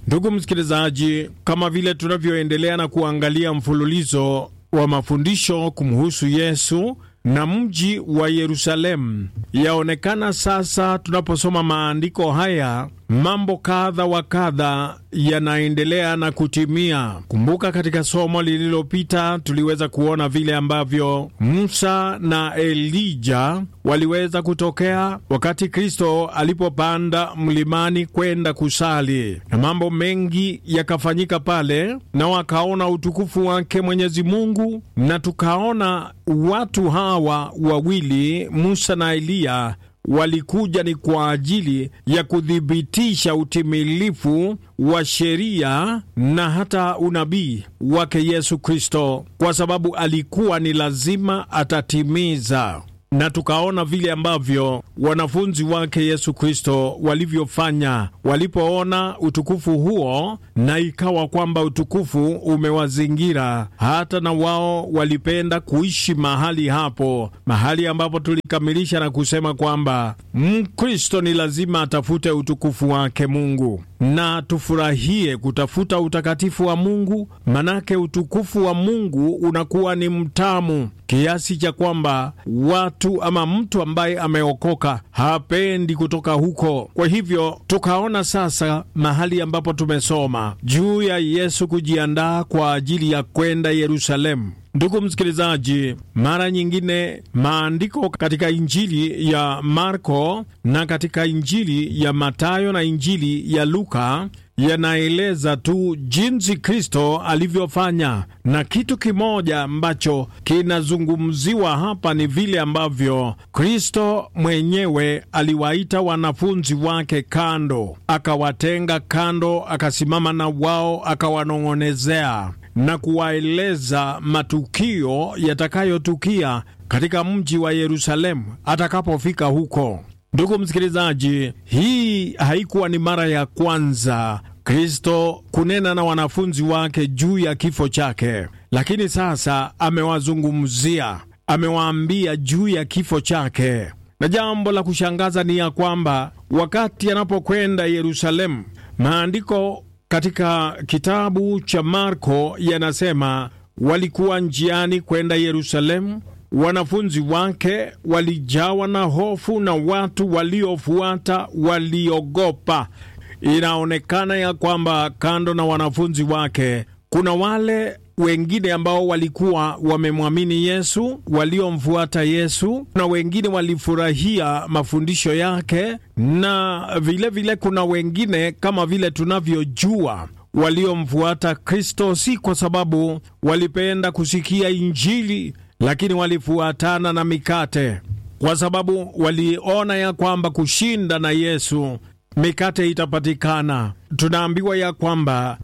Ndugu msikilizaji, kama vile tunavyoendelea na kuangalia mfululizo wa mafundisho kumhusu Yesu na mji wa Yerusalemu, yaonekana sasa tunaposoma maandiko haya mambo kadha wa kadha yanaendelea na kutimia. Kumbuka, katika somo lililopita tuliweza kuona vile ambavyo Musa na Elija waliweza kutokea wakati Kristo alipopanda mlimani kwenda kusali, na mambo mengi yakafanyika pale, na wakaona utukufu wake Mwenyezi Mungu, na tukaona watu hawa wawili Musa na Eliya walikuja ni kwa ajili ya kuthibitisha utimilifu wa sheria na hata unabii wake Yesu Kristo, kwa sababu alikuwa ni lazima atatimiza na tukaona vile ambavyo wanafunzi wake Yesu Kristo walivyofanya walipoona utukufu huo, na ikawa kwamba utukufu umewazingira, hata na wao walipenda kuishi mahali hapo, mahali ambapo tulikamilisha na kusema kwamba Mkristo ni lazima atafute utukufu wake Mungu, na tufurahie kutafuta utakatifu wa Mungu, manake utukufu wa Mungu unakuwa ni mtamu kiasi cha kwamba watu ama mtu ambaye ameokoka hapendi kutoka huko. Kwa hivyo tukaona sasa mahali ambapo tumesoma juu ya Yesu kujiandaa kwa ajili ya kwenda Yerusalemu. Ndugu msikilizaji, mara nyingine maandiko katika Injili ya Marko na katika Injili ya Matayo na Injili ya Luka yanaeleza tu jinsi Kristo alivyofanya, na kitu kimoja ambacho kinazungumziwa hapa ni vile ambavyo Kristo mwenyewe aliwaita wanafunzi wake kando, akawatenga kando, akasimama na wao, akawanong'onezea na kuwaeleza matukio yatakayotukia katika mji wa Yerusalemu atakapofika huko. Ndugu msikilizaji, hii haikuwa ni mara ya kwanza Kristo kunena na wanafunzi wake juu ya kifo chake, lakini sasa amewazungumzia, amewaambia juu ya kifo chake. Na jambo la kushangaza ni ya kwamba wakati anapokwenda Yerusalemu, maandiko katika kitabu cha Marko yanasema walikuwa njiani kwenda Yerusalemu. Wanafunzi wake walijawa na hofu na watu waliofuata waliogopa. Inaonekana ya kwamba kando na wanafunzi wake kuna wale wengine ambao walikuwa wamemwamini Yesu, waliomfuata Yesu, na wengine walifurahia mafundisho yake, na vilevile vile kuna wengine kama vile tunavyojua waliomfuata Kristo si kwa sababu walipenda kusikia Injili, lakini walifuatana na mikate, kwa sababu waliona ya kwamba kushinda na Yesu mikate itapatikana. Tunaambiwa ya kwamba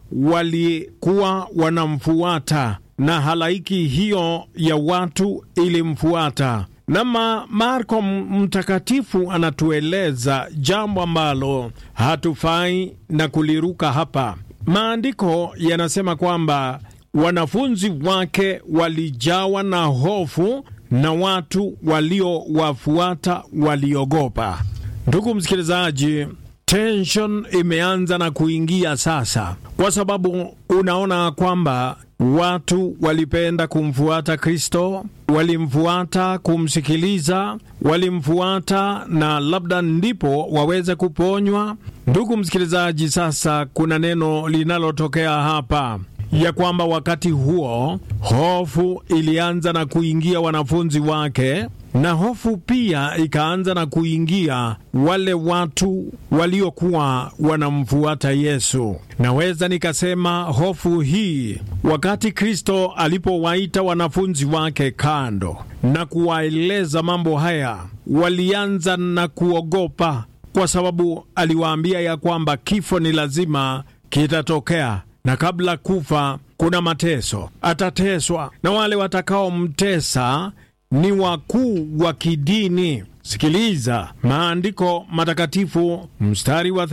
walikuwa wanamfuata na halaiki hiyo ya watu ilimfuata. Nama Marko mtakatifu anatueleza jambo ambalo hatufai na kuliruka hapa. Maandiko yanasema kwamba wanafunzi wake walijawa na hofu na watu waliowafuata waliogopa. Ndugu msikilizaji, tension imeanza na kuingia sasa, kwa sababu unaona kwamba watu walipenda kumfuata Kristo, walimfuata kumsikiliza, walimfuata na labda ndipo waweze kuponywa. Ndugu msikilizaji, sasa kuna neno linalotokea hapa ya kwamba wakati huo hofu ilianza na kuingia wanafunzi wake, na hofu pia ikaanza na kuingia wale watu waliokuwa wanamfuata Yesu. Naweza nikasema hofu hii, wakati Kristo alipowaita wanafunzi wake kando na kuwaeleza mambo haya, walianza na kuogopa, kwa sababu aliwaambia ya kwamba kifo ni lazima kitatokea na kabla kufa kuna mateso, atateswa na wale watakaomtesa ni wakuu wa kidini. Sikiliza maandiko matakatifu, mstari wa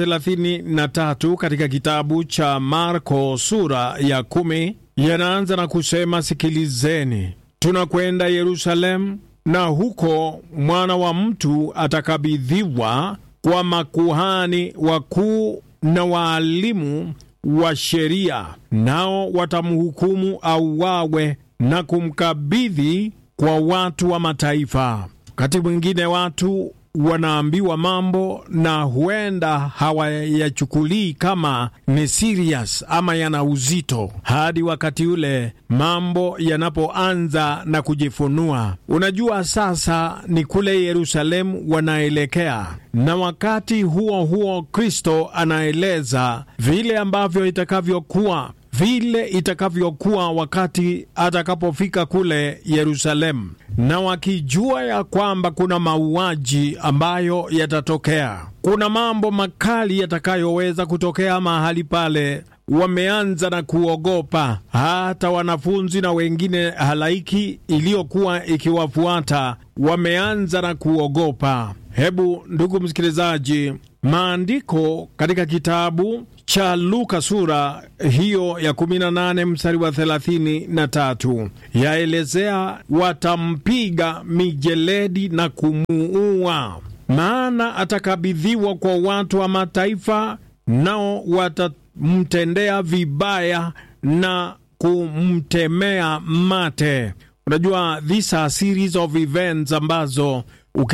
33 katika kitabu cha Marko sura ya kumi yanaanza na kusema, sikilizeni, tunakwenda Yerusalemu, na huko mwana wa mtu atakabidhiwa kwa makuhani wakuu na waalimu wa sheria, nao watamhukumu auawe na kumkabidhi kwa watu wa mataifa. Wakati mwingine watu wanaambiwa mambo na huenda hawayachukulii kama ni serious ama yana uzito hadi wakati ule mambo yanapoanza na kujifunua. Unajua, sasa ni kule Yerusalemu wanaelekea, na wakati huo huo Kristo anaeleza vile ambavyo itakavyokuwa vile itakavyokuwa wakati atakapofika kule Yerusalemu, na wakijua ya kwamba kuna mauaji ambayo yatatokea, kuna mambo makali yatakayoweza kutokea mahali pale. Wameanza na kuogopa, hata wanafunzi na wengine halaiki iliyokuwa ikiwafuata wameanza na kuogopa. Hebu ndugu msikilizaji, maandiko katika kitabu cha Luka sura hiyo ya 18 mstari wa 33 yaelezea watampiga mijeledi na kumuua, maana atakabidhiwa kwa watu wa mataifa, nao watamtendea vibaya na kumtemea mate. Unajua, these are series of events ambazo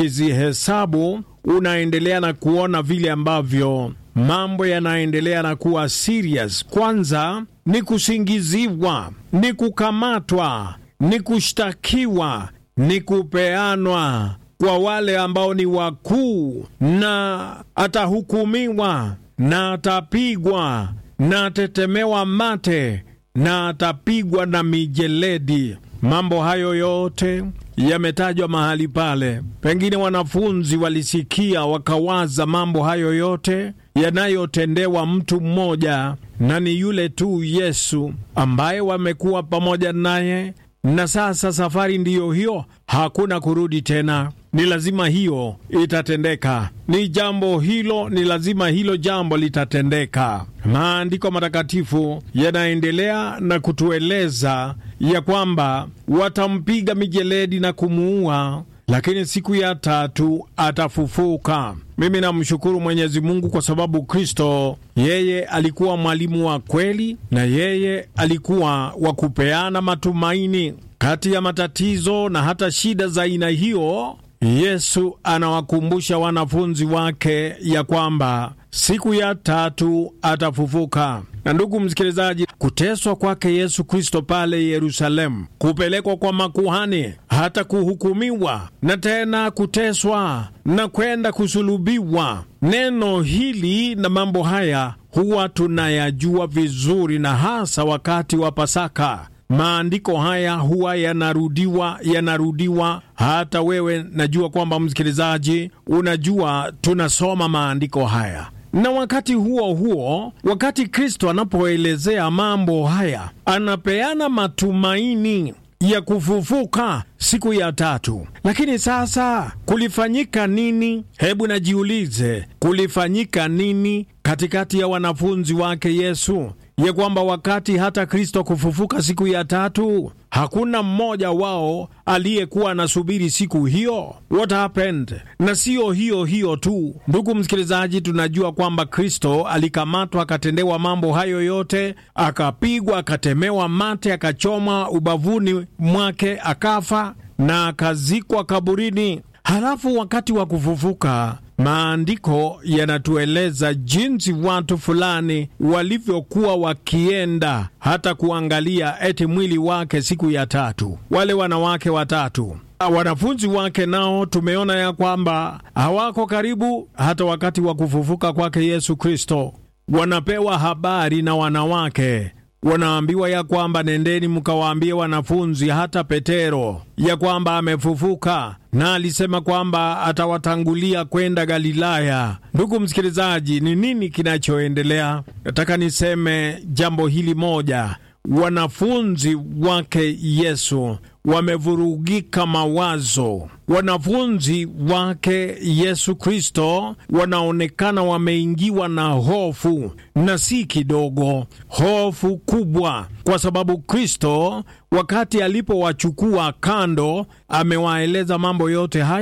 ukizihesabu unaendelea na kuona vile ambavyo mambo yanaendelea na kuwa serious. Kwanza ni kusingiziwa, ni kukamatwa, ni kushtakiwa, ni kupeanwa kwa wale ambao ni wakuu, na atahukumiwa na atapigwa na atetemewa mate na atapigwa na mijeledi. Mambo hayo yote yametajwa mahali pale. Pengine wanafunzi walisikia wakawaza mambo hayo yote yanayotendewa mtu mmoja, na ni yule tu Yesu ambaye wamekuwa pamoja naye, na sasa safari ndiyo hiyo, hakuna kurudi tena. Ni lazima hiyo itatendeka, ni jambo hilo, ni lazima hilo jambo litatendeka. Maandiko matakatifu yanaendelea na kutueleza ya kwamba watampiga mijeledi na kumuua, lakini siku ya tatu atafufuka. Mimi namshukuru Mwenyezi Mungu kwa sababu Kristo yeye alikuwa mwalimu wa kweli, na yeye alikuwa wa kupeana matumaini kati ya matatizo na hata shida za aina hiyo. Yesu anawakumbusha wanafunzi wake ya kwamba siku ya tatu atafufuka. Na ndugu msikilizaji, kuteswa kwake Yesu Kristo pale Yerusalemu, kupelekwa kwa makuhani, hata kuhukumiwa na tena kuteswa na kwenda kusulubiwa, neno hili na mambo haya huwa tunayajua vizuri, na hasa wakati wa Pasaka. Maandiko haya huwa yanarudiwa yanarudiwa. Hata wewe najua kwamba msikilizaji, unajua tunasoma maandiko haya na wakati huo huo, wakati Kristo anapoelezea mambo haya, anapeana matumaini ya kufufuka siku ya tatu. Lakini sasa kulifanyika nini? Hebu najiulize, kulifanyika nini katikati ya wanafunzi wake Yesu ya kwamba wakati hata Kristo kufufuka siku ya tatu hakuna mmoja wao aliyekuwa anasubiri siku hiyo. What happened? Na siyo hiyo hiyo tu, ndugu msikilizaji, tunajua kwamba Kristo alikamatwa akatendewa mambo hayo yote, akapigwa, akatemewa mate, akachomwa ubavuni mwake, akafa na akazikwa kaburini. Halafu wakati wa kufufuka maandiko yanatueleza jinsi watu fulani walivyokuwa wakienda hata kuangalia eti mwili wake siku ya tatu. Wale wanawake watatu wanafunzi wake nao tumeona ya kwamba hawako karibu hata wakati wa kufufuka kwake Yesu Kristo. Wanapewa habari na wanawake wanaambiwa ya kwamba nendeni mkawaambie wanafunzi hata Petero ya kwamba amefufuka, na alisema kwamba atawatangulia kwenda Galilaya. Ndugu msikilizaji, ni nini kinachoendelea? Nataka niseme jambo hili moja. Wanafunzi wake Yesu wamevurugika mawazo. Wanafunzi wake Yesu Kristo wanaonekana wameingiwa na hofu, na si kidogo, hofu kubwa, kwa sababu Kristo wakati alipowachukua kando, amewaeleza mambo yote haya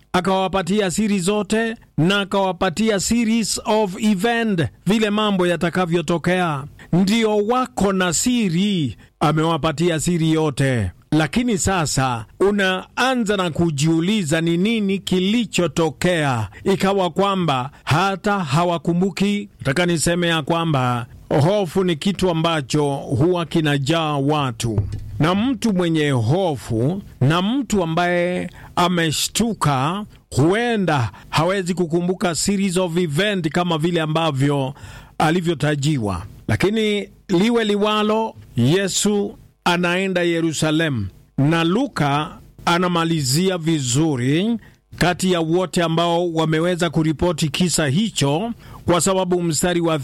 akawapatia siri zote na akawapatia series of event, vile mambo yatakavyotokea. Ndio wako na siri, amewapatia siri yote. Lakini sasa unaanza na kujiuliza ni nini kilichotokea, ikawa kwamba hata hawakumbuki. Nataka niseme ya kwamba hofu ni kitu ambacho huwa kinajaa watu, na mtu mwenye hofu na mtu ambaye ameshtuka huenda hawezi kukumbuka series of event kama vile ambavyo alivyotajiwa. Lakini liwe liwalo, Yesu anaenda Yerusalemu na Luka anamalizia vizuri kati ya wote ambao wameweza kuripoti kisa hicho, kwa sababu mstari wa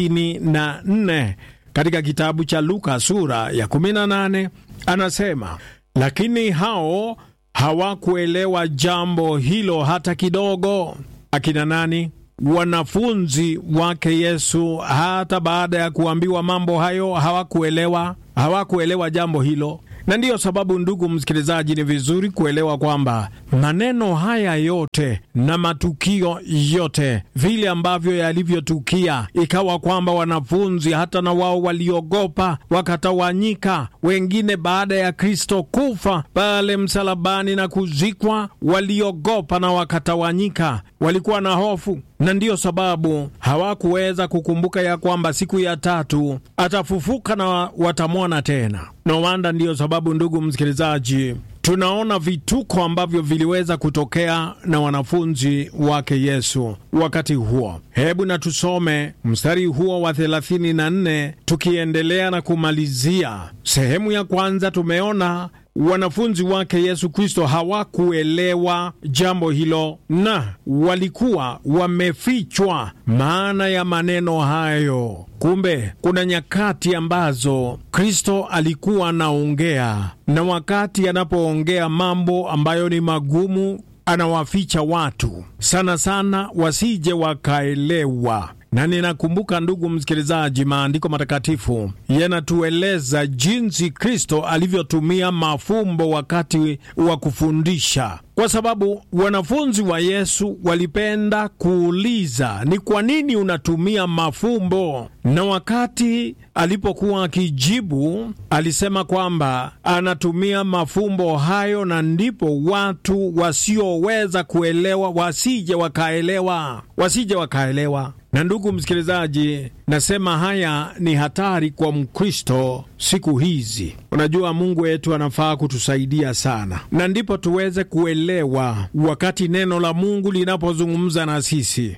34 katika kitabu cha Luka sura ya 18 anasema, lakini hao hawakuelewa jambo hilo hata kidogo. Akina nani? Wanafunzi wake Yesu. Hata baada ya kuambiwa mambo hayo hawakuelewa, hawakuelewa jambo hilo. Na ndiyo sababu, ndugu msikilizaji, ni vizuri kuelewa kwamba maneno haya yote na matukio yote vile ambavyo yalivyotukia, ikawa kwamba wanafunzi hata na wao waliogopa, wakatawanyika. Wengine baada ya Kristo kufa pale msalabani na kuzikwa, waliogopa na wakatawanyika, walikuwa na hofu na ndiyo sababu hawakuweza kukumbuka ya kwamba siku ya tatu atafufuka na watamwona tena. No wanda, ndiyo sababu ndugu msikilizaji, tunaona vituko ambavyo viliweza kutokea na wanafunzi wake Yesu wakati huo. Hebu na tusome mstari huo wa 34 tukiendelea na kumalizia sehemu ya kwanza. Tumeona wanafunzi wake Yesu Kristo hawakuelewa jambo hilo na walikuwa wamefichwa maana ya maneno hayo. Kumbe kuna nyakati ambazo Kristo alikuwa anaongea, na wakati anapoongea mambo ambayo ni magumu, anawaficha watu sana sana wasije wakaelewa na ninakumbuka ndugu msikilizaji, maandiko matakatifu yanatueleza jinsi Kristo alivyotumia mafumbo wakati wa kufundisha, kwa sababu wanafunzi wa Yesu walipenda kuuliza ni kwa nini unatumia mafumbo, na wakati alipokuwa akijibu alisema kwamba anatumia mafumbo hayo, na ndipo watu wasioweza kuelewa wasije wakaelewa, wasije wakaelewa na ndugu msikilizaji, nasema haya ni hatari kwa Mkristo siku hizi. Unajua, Mungu wetu anafaa kutusaidia sana, na ndipo tuweze kuelewa wakati neno la Mungu linapozungumza na sisi.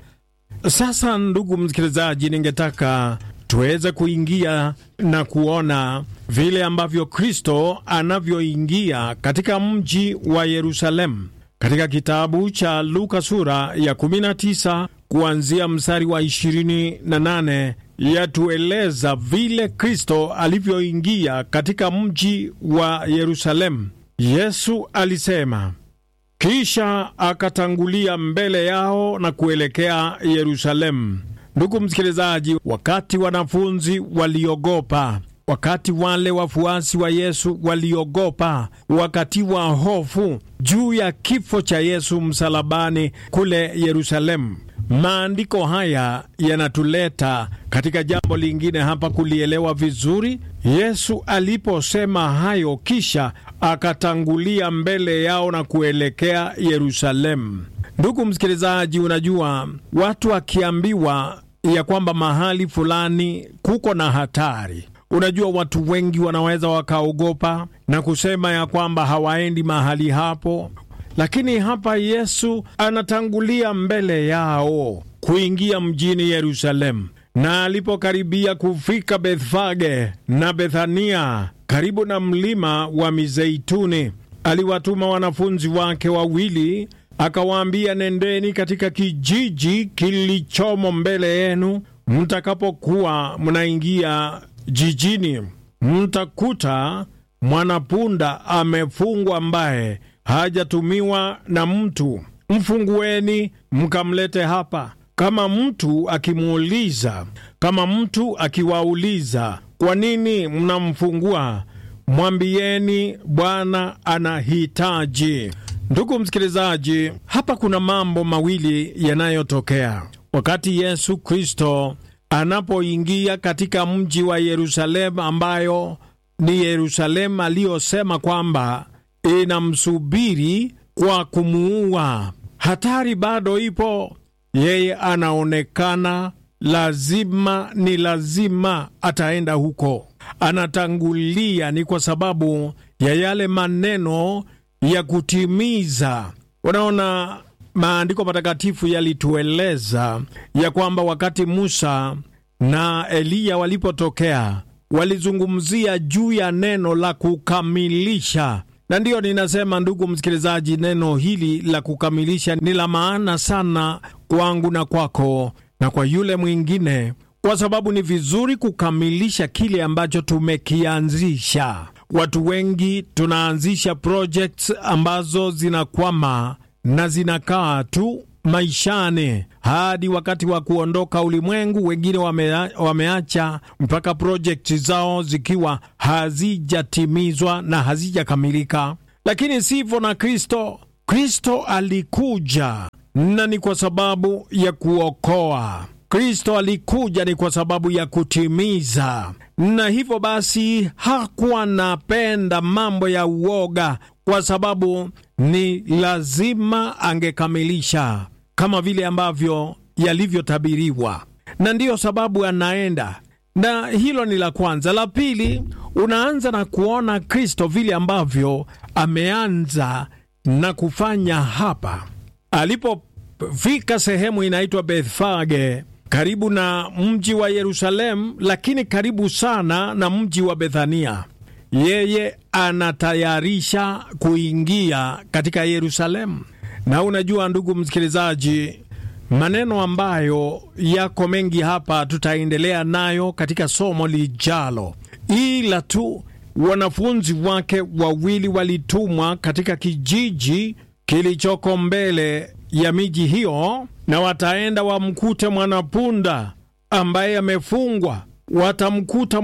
Sasa ndugu msikilizaji, ningetaka tuweze kuingia na kuona vile ambavyo Kristo anavyoingia katika mji wa Yerusalemu katika kitabu cha Luka sura ya 19 kuanzia mstari wa 28 yatueleza vile Kristo alivyoingia katika mji wa Yerusalemu. Yesu alisema, kisha akatangulia mbele yao na kuelekea Yerusalemu. Ndugu msikilizaji, wakati wanafunzi waliogopa wakati wale wafuasi wa Yesu waliogopa, wakati wa hofu juu ya kifo cha Yesu msalabani kule Yerusalemu. Maandiko haya yanatuleta katika jambo lingine hapa kulielewa vizuri. Yesu aliposema hayo, kisha akatangulia mbele yao na kuelekea Yerusalemu. Ndugu msikilizaji, unajua watu akiambiwa ya kwamba mahali fulani kuko na hatari Unajua, watu wengi wanaweza wakaogopa na kusema ya kwamba hawaendi mahali hapo, lakini hapa Yesu anatangulia mbele yao kuingia mjini Yerusalemu, na alipokaribia kufika Bethfage na Bethania karibu na mlima wa Mizeituni, aliwatuma wanafunzi wake wawili, akawaambia, nendeni katika kijiji kilichomo mbele yenu, mtakapokuwa mnaingia jijini mtakuta mwanapunda amefungwa, ambaye hajatumiwa na mtu. Mfungueni mkamlete hapa. Kama mtu akimuuliza, kama mtu akiwauliza, kwa nini mnamfungua, mwambieni Bwana anahitaji. Ndugu msikilizaji, hapa kuna mambo mawili yanayotokea wakati Yesu Kristo anapoingia katika mji wa Yerusalemu, ambayo ni Yerusalemu aliyosema kwamba inamsubiri kwa kumuua. Hatari bado ipo, yeye anaonekana lazima ni lazima ataenda huko, anatangulia. Ni kwa sababu ya yale maneno ya kutimiza. Unaona, maandiko matakatifu yalitueleza ya kwamba wakati Musa na Eliya walipotokea walizungumzia juu ya neno la kukamilisha na ndiyo ninasema, ndugu msikilizaji, neno hili la kukamilisha ni la maana sana kwangu na kwako na kwa yule mwingine, kwa sababu ni vizuri kukamilisha kile ambacho tumekianzisha. Watu wengi tunaanzisha projects ambazo zinakwama na zinakaa tu maishani hadi wakati wa kuondoka ulimwengu. Wengine wamea, wameacha mpaka projekti zao zikiwa hazijatimizwa na hazijakamilika. Lakini sivyo na Kristo. Kristo alikuja na ni kwa sababu ya kuokoa. Kristo alikuja ni kwa sababu ya kutimiza, na hivyo basi hakuwa anapenda mambo ya uoga, kwa sababu ni lazima angekamilisha kama vile ambavyo yalivyotabiriwa, na ndiyo sababu anaenda. Na hilo ni la kwanza. La pili, unaanza na kuona Kristo vile ambavyo ameanza na kufanya hapa alipofika sehemu inaitwa Bethfage karibu na mji wa Yerusalemu, lakini karibu sana na mji wa Bethania. Yeye anatayarisha kuingia katika Yerusalemu. Na unajua, ndugu msikilizaji, maneno ambayo yako mengi hapa tutaendelea nayo katika somo lijalo, ila tu wanafunzi wake wawili walitumwa katika kijiji kilichoko mbele ya miji hiyo, na wataenda wamkute mwanapunda ambaye amefungwa. Watamkuta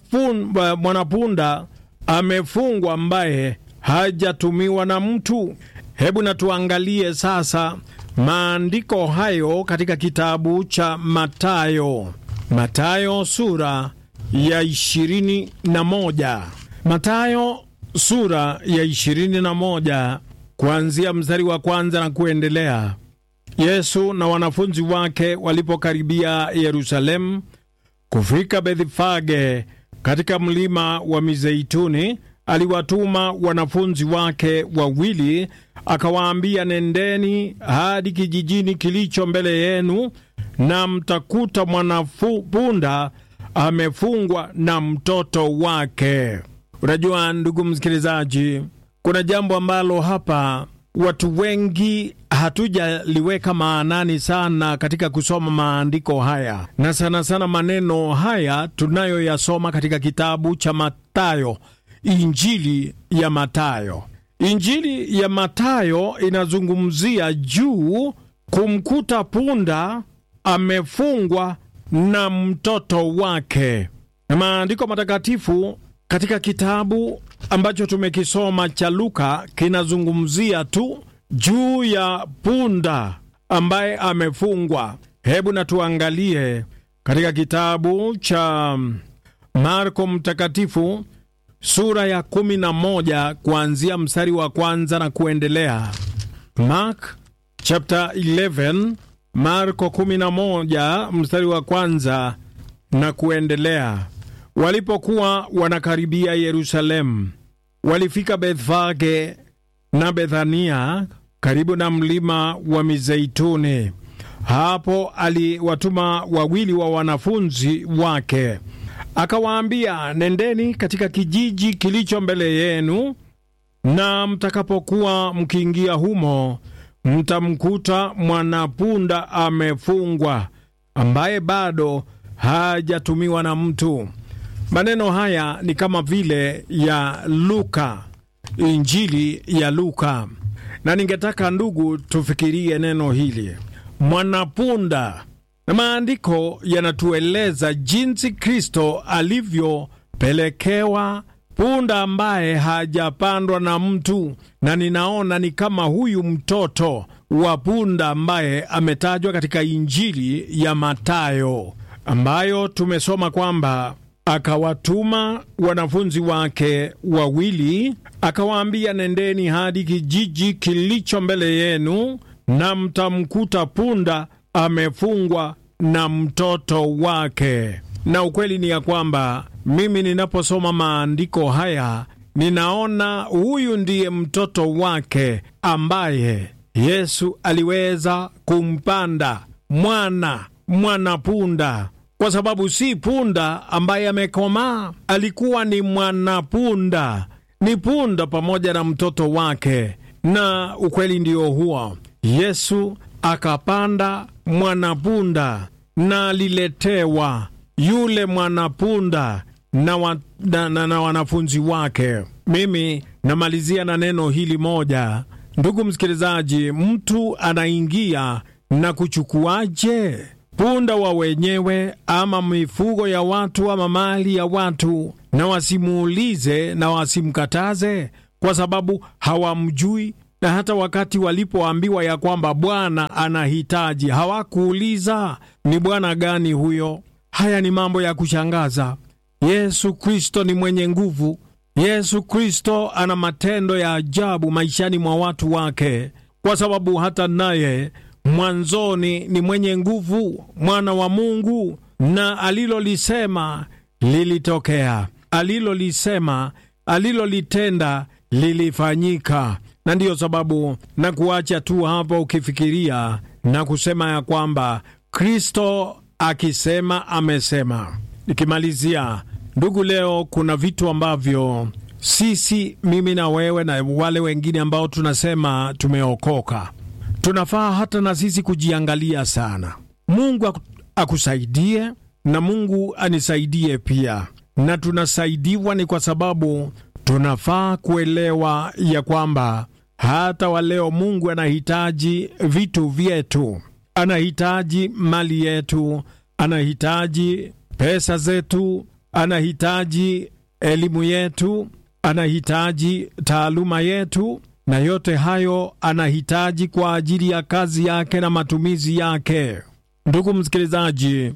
mwanapunda amefungwa ambaye hajatumiwa na mtu. Hebu na tuangalie sasa maandiko hayo katika kitabu cha Matayo, Matayo sura ya ishirini na moja. Matayo sura ya ishirini na moja kuanzia mstari wa kwanza na kuendelea. Yesu na wanafunzi wake walipokaribia Yerusalemu kufika Bethfage katika mlima wa Mizeituni, aliwatuma wanafunzi wake wawili, akawaambia, nendeni hadi kijijini kilicho mbele yenu, na mtakuta mwanapunda amefungwa na mtoto wake. Unajua ndugu msikilizaji, kuna jambo ambalo hapa watu wengi hatujaliweka maanani sana katika kusoma maandiko haya, na sana sana maneno haya tunayoyasoma katika kitabu cha Matayo, Injili ya Matayo. Injili ya Matayo inazungumzia juu kumkuta punda amefungwa na mtoto wake, na maandiko matakatifu katika kitabu ambacho tumekisoma cha Luka kinazungumzia tu juu ya punda ambaye amefungwa. Hebu na tuangalie katika kitabu cha Marko Mtakatifu sura ya kumi na moja kuanzia mstari wa kwanza na kuendelea. Mark chapter 11, Marko 11 mstari wa kwanza na kuendelea. Walipokuwa wanakaribia Yerusalemu, walifika Bethfage na Bethania karibu na mlima wa Mizeituni. Hapo aliwatuma wawili wa wanafunzi wake, akawaambia, nendeni katika kijiji kilicho mbele yenu, na mtakapokuwa mkiingia humo, mtamkuta mwanapunda amefungwa, ambaye bado hajatumiwa na mtu. Maneno haya ni kama vile ya Luka, Injili ya Luka, na ningetaka ndugu, tufikirie neno hili mwanapunda, na maandiko yanatueleza jinsi Kristo alivyopelekewa punda ambaye hajapandwa na mtu, na ninaona ni kama huyu mtoto wa punda ambaye ametajwa katika Injili ya Mathayo, ambayo tumesoma kwamba akawatuma wanafunzi wake wawili, akawaambia, nendeni hadi kijiji kilicho mbele yenu, na mtamkuta punda amefungwa na mtoto wake. Na ukweli ni ya kwamba mimi ninaposoma maandiko haya ninaona huyu ndiye mtoto wake ambaye Yesu aliweza kumpanda mwana mwana punda, kwa sababu si punda ambaye amekomaa, alikuwa ni mwanapunda, ni punda pamoja na mtoto wake. Na ukweli ndio huo, Yesu akapanda mwanapunda na aliletewa yule mwanapunda na, wa, na, na, na wanafunzi wake. Mimi namalizia na neno hili moja, ndugu msikilizaji, mtu anaingia na kuchukuaje punda wa wenyewe ama mifugo ya watu ama mali ya watu, na wasimuulize na wasimkataze, kwa sababu hawamjui na hata wakati walipoambiwa ya kwamba Bwana anahitaji hawakuuliza ni bwana gani huyo. Haya ni mambo ya kushangaza. Yesu Kristo ni mwenye nguvu. Yesu Kristo ana matendo ya ajabu maishani mwa watu wake, kwa sababu hata naye mwanzoni ni mwenye nguvu, mwana wa Mungu, na alilolisema lilitokea, alilolisema, alilolitenda lilifanyika na ndiyo sababu na kuacha tu hapo ukifikiria na kusema ya kwamba Kristo akisema amesema. Nikimalizia ndugu, leo kuna vitu ambavyo sisi, mimi na wewe na wale wengine ambao tunasema tumeokoka, tunafaa hata na sisi kujiangalia sana. Mungu akusaidie na Mungu anisaidie pia, na tunasaidiwa ni kwa sababu tunafaa kuelewa ya kwamba hata waleo Mungu anahitaji vitu vyetu, anahitaji mali yetu, anahitaji pesa zetu, anahitaji elimu yetu, anahitaji taaluma yetu, na yote hayo anahitaji kwa ajili ya kazi yake na matumizi yake. Ndugu msikilizaji,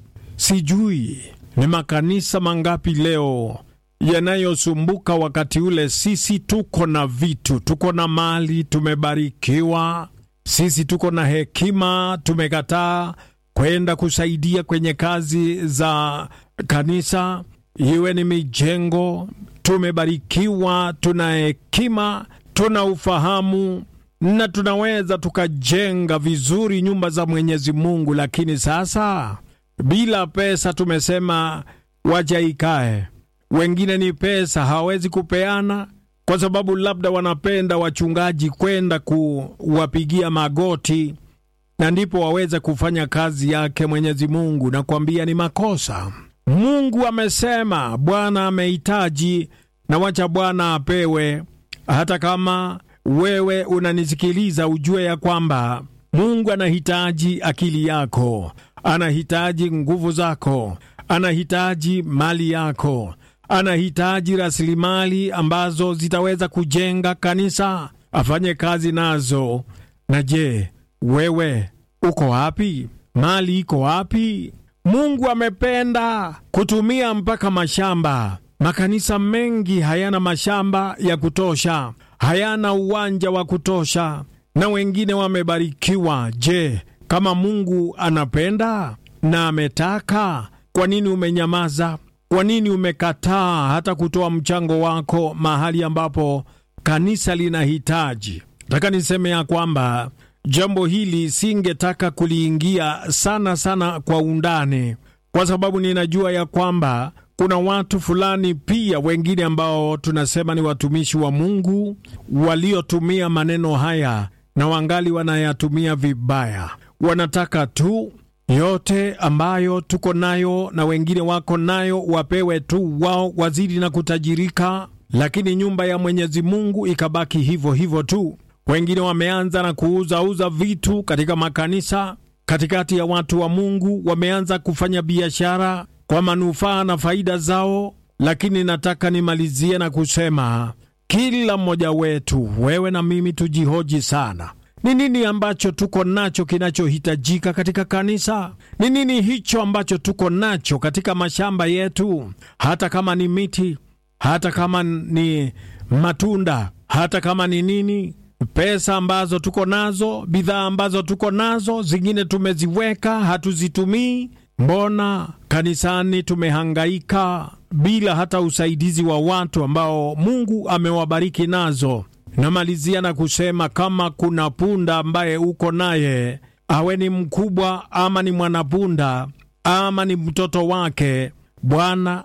sijui ni makanisa mangapi leo yanayosumbuka wakati ule. Sisi tuko na vitu, tuko na mali, tumebarikiwa. Sisi tuko na hekima, tumekataa kwenda kusaidia kwenye kazi za kanisa, iwe ni mijengo. Tumebarikiwa, tuna hekima, tuna ufahamu na tunaweza tukajenga vizuri nyumba za Mwenyezi Mungu, lakini sasa bila pesa tumesema wacha ikae wengine ni pesa hawawezi kupeana, kwa sababu labda wanapenda wachungaji kwenda kuwapigia magoti na ndipo waweze kufanya kazi yake Mwenyezi Mungu. Nakwambia ni makosa. Mungu amesema, Bwana amehitaji, na wacha Bwana apewe. Hata kama wewe unanisikiliza, ujue ya kwamba Mungu anahitaji akili yako, anahitaji nguvu zako, anahitaji mali yako anahitaji rasilimali ambazo zitaweza kujenga kanisa, afanye kazi nazo. Na je, wewe uko wapi? Mali iko wapi? Mungu amependa kutumia mpaka mashamba. Makanisa mengi hayana mashamba ya kutosha, hayana uwanja wa kutosha, na wengine wamebarikiwa. Je, kama Mungu anapenda na ametaka, kwa nini umenyamaza? Kwa nini umekataa hata kutoa mchango wako mahali ambapo kanisa linahitaji? Nataka niseme ya kwamba jambo hili singetaka kuliingia sana sana kwa undani, kwa sababu ninajua ya kwamba kuna watu fulani pia wengine ambao tunasema ni watumishi wa Mungu waliotumia maneno haya na wangali wanayatumia vibaya. Wanataka tu yote ambayo tuko nayo na wengine wako nayo wapewe tu wao, wazidi na kutajirika, lakini nyumba ya Mwenyezi Mungu ikabaki hivyo hivyo tu. Wengine wameanza na kuuzauza vitu katika makanisa, katikati ya watu wa Mungu wameanza kufanya biashara kwa manufaa na faida zao lakini nataka nimalizie na kusema kila mmoja wetu, wewe na mimi, tujihoji sana. Ni nini ambacho tuko nacho kinachohitajika katika kanisa? Ni nini hicho ambacho tuko nacho katika mashamba yetu, hata kama ni miti, hata kama ni matunda, hata kama ni nini pesa ambazo tuko nazo, bidhaa ambazo tuko nazo, zingine tumeziweka hatuzitumii. Mbona kanisani tumehangaika bila hata usaidizi wa watu ambao Mungu amewabariki nazo? Namalizia na kusema kama kuna punda ambaye uko naye, awe ni mkubwa ama ni mwanapunda ama ni mtoto wake, Bwana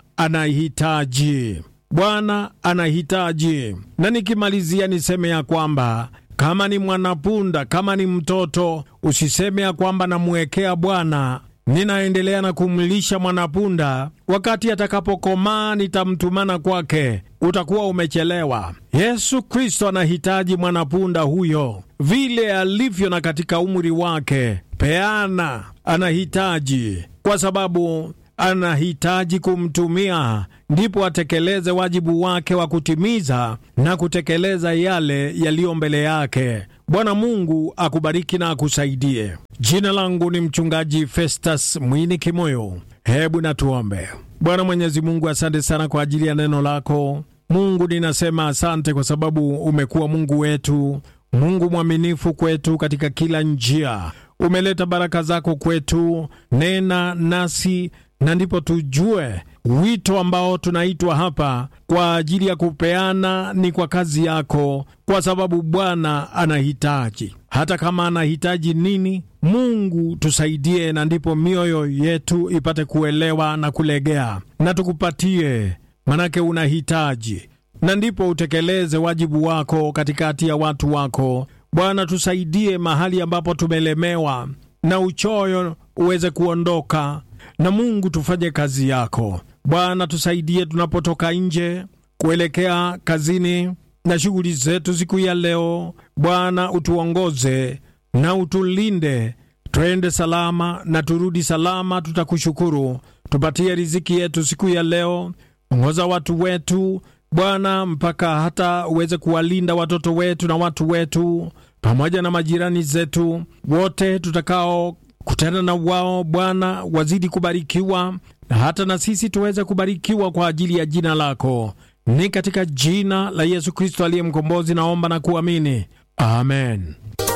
anahitaji Bwana anahitaji. Na nikimalizia niseme ya kwamba kama ni mwanapunda, kama ni mtoto, usiseme ya kwamba namwekea Bwana, ninaendelea na kumlisha mwanapunda, wakati atakapokomaa nitamtumana kwake. Utakuwa umechelewa. Yesu Kristo anahitaji mwanapunda huyo vile alivyo na katika umri wake. Peana anahitaji kwa sababu anahitaji kumtumia ndipo atekeleze wajibu wake wa kutimiza na kutekeleza yale yaliyo mbele yake. Bwana Mungu akubariki na akusaidie. Jina langu ni Mchungaji Festus Mwini Kimoyo. Hebu na tuombe. Bwana Mwenyezi Mungu, asante sana kwa ajili ya neno lako. Mungu, ninasema asante kwa sababu umekuwa Mungu wetu, Mungu mwaminifu kwetu katika kila njia. Umeleta baraka zako kwetu, nena nasi na ndipo tujue wito ambao tunaitwa hapa kwa ajili ya kupeana ni kwa kazi yako, kwa sababu Bwana anahitaji. Hata kama anahitaji nini, Mungu tusaidie, na ndipo mioyo yetu ipate kuelewa na kulegea, na tukupatie, manake unahitaji, na ndipo utekeleze wajibu wako katikati ya watu wako. Bwana, tusaidie mahali ambapo tumelemewa na uchoyo uweze kuondoka na Mungu tufanye kazi yako Bwana. Tusaidie tunapotoka nje kuelekea kazini na shughuli zetu siku ya leo. Bwana, utuongoze na utulinde, twende salama na turudi salama. Tutakushukuru, tupatie riziki yetu siku ya leo. Ongoza watu wetu Bwana, mpaka hata uweze kuwalinda watoto wetu na watu wetu pamoja na majirani zetu wote tutakao kutana na wao Bwana, wazidi kubarikiwa na hata na sisi tuweze kubarikiwa kwa ajili ya jina lako. Ni katika jina la Yesu Kristo aliye mkombozi naomba na kuamini, amen.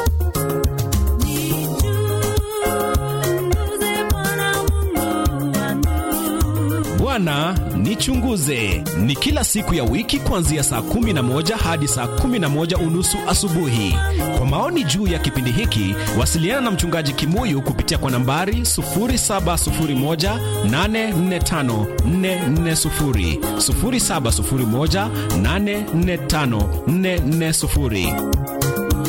Bwana nichunguze ni kila siku ya wiki kuanzia saa kumi na moja hadi saa kumi na moja unusu asubuhi. Kwa maoni juu ya kipindi hiki wasiliana na mchungaji Kimuyu kupitia kwa nambari 0701845440, 0701845440.